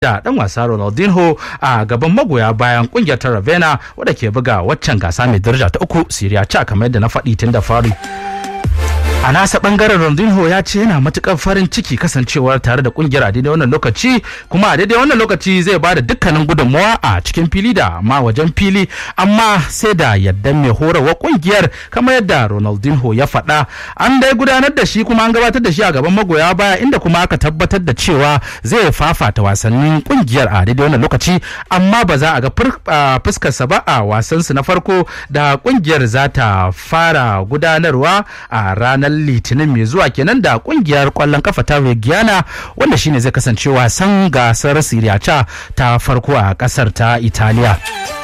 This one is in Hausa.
da dan wasa Ronaldinho a gaban magoya bayan kungiyar ta Ravenna wadda ke buga waccan gasa mai daraja ta uku Serie A kamar yadda na faɗi tun da fari. a nasa bangaren Ronaldinho ya ce yana matukar farin ciki kasancewar tare da kungiyar a daidai wannan lokaci kuma a daidai wannan lokaci zai ba da dukkanin gudunmawa a cikin fili da ma wajen fili amma sai da yadda mai horarwa kungiyar kamar yadda Ronaldinho ya faɗa an dai gudanar da shi kuma an gabatar da shi a gaban magoya baya inda kuma aka tabbatar da cewa zai fafata wasannin kungiyar a daidai wannan lokaci amma ba za a ga fuskarsa ba a wasansu na farko da kungiyar za ta fara gudanarwa a ranar litinin mai zuwa kenan da kungiyar kwallon kafa ta Reggiana wanda shine zai kasance wasan gasar Serie A ta farko a kasar ta Italiya.